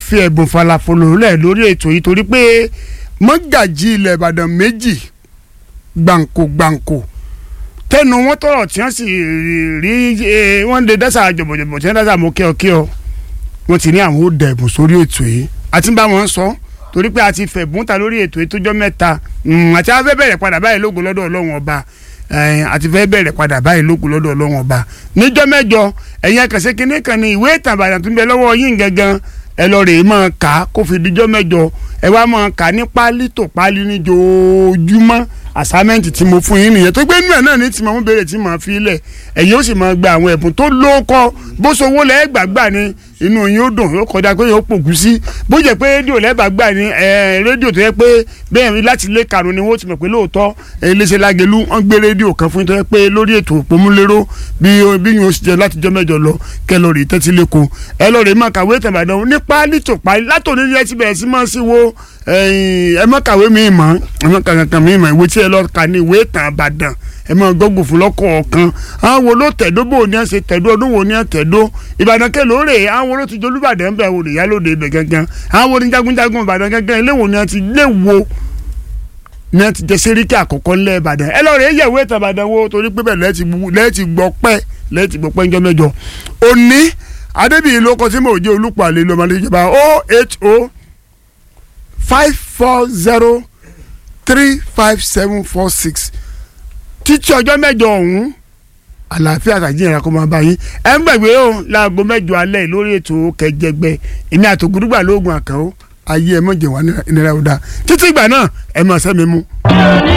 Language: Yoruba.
fi ẹ̀bùn falafolo lẹ̀ lórí ètò yìí torí pé mọ́gàjì ilẹ̀ ìbàdàn méjì gbàǹkó gbàǹkó tẹnu wọn tọrọ tí wọn sì rí ẹ, wọn lè dẹ́sà jọ̀bọ̀jọ̀bọ̀ tí wọn dẹ́sà mọ́ kíọ̀kíọ̀ wọn ti ní àwọn ó dẹ̀ ẹ̀bùn sórí ètò yìí àti bá wọn sọ torí pé a ti fẹ̀bùn ta lórí ètò yìí tó jọ́ mẹ́ta Mm, àti a fẹ́ bẹ̀rẹ̀ padà báyìí lógo lọ́dọ̀ ọlọ́run ọba ẹ̀ẹ́n, àti fẹ́ bẹ̀rẹ̀ padà báyìí lógo lọ́dọ̀ ọlọ́run ọba níjọ́ mẹ́jọ ẹ̀yin akẹ́sẹ́ kínní kan ní ìwé ìtàn àbàdàn tó ń bẹ lọ́wọ́ yín gangan ẹ lọ rèé máa kà á kó fi díjọ́ mẹ́jọ ẹ wá máa kà á ní pálí tó pálí ní joojúmọ́ àsámẹ́ǹtì tí mo fún yín nìyẹn tó gbé inú ẹ̀ náà ní tí mo béèrè tí mo fi lẹ̀ ẹ̀yin ó sì máa gba àwọn ẹ̀bùn tó lóko bó sowó lẹ́ẹ̀ gbàgbà ni inú yín ó dùn yóò kọjá pé yóò pògùn sí bó jẹ́ pé rédíò lẹ́ẹ̀ gbàgbà ni ẹ̀, rédíò tó yẹ pé bẹ́ẹ̀ ni láti ilé karùn ni wọ́n ti mọ̀ pé lóòótọ́ ẹ̀, iléeṣẹ́ lágẹ̀lú wọ́n gbé rédíò kan fún yín tó yẹ pé lórí ètò òpómúléró bí bí yóò ṣe jẹ́ láti jọ́ mẹ́jọ lọ kẹ́ lọ rè tẹ́tí lẹ́kọ̀ọ́ ẹ lọ rè máa kàwé tàbàdàn ní pálí tó pálí látòní ẹ ti bẹ̀rẹ̀ sí máa sí wo ẹ̀yìn, ẹ má kàwé mi mọ́ ẹ má kàwé kan mi mọ́ ìwé tí ẹ lọ kà ní ìwé ìtàn àbàdàn ẹ máa gbọ́gbò fún lọ́kọ̀ọ̀kan àwọn wo ló tẹ̀dó bò ní ẹ ṣe tẹ̀dó ọdún wo ní ẹ tẹ̀dó ìbàdàn kẹ́ lóore àwọn wo ló ti jolúbàdàn bẹ̀ wò nìyá lóde ibẹ̀ gangan àwọn wo ní jagunjagun ìbàdàn gangan ilé wo ni ẹ ti lé wo ní ẹ ti jẹ sẹ́ríkì àkọ́kọ́ ńlẹ̀ ìbàdàn ẹ lọ́ọ́ rẹ̀ yẹ̀ ìwé ìtàn ìbàdàn wo torí pé bẹ́ẹ̀ lẹ́ẹ̀tì gbọ́ lẹ́ẹ̀tì gbọ́ pẹ́ lẹ́ẹ̀tì gbọ́ pẹ́ ńjọ́ mẹ́jọ òní adébíyí ló kọ sí mò ń jẹ́ olùpàlẹ́ lọ́mọdé ìjọba oh eight oh five four zero three five seven four six títí ọjọ́ mẹ́jọ ọ̀hún àlàáfíà àtàjìnrìn kó máa bá yín ẹ ń gbàgbé o láago mẹ́jọ alẹ́ lórí ètò kẹjẹgbẹ èmi àtògùdùgbà lóògùn àkàó ayé ẹ mọ̀jẹ̀ wá nira ọ̀dà títí ìgbà náà ẹ máa sẹ́mi mú.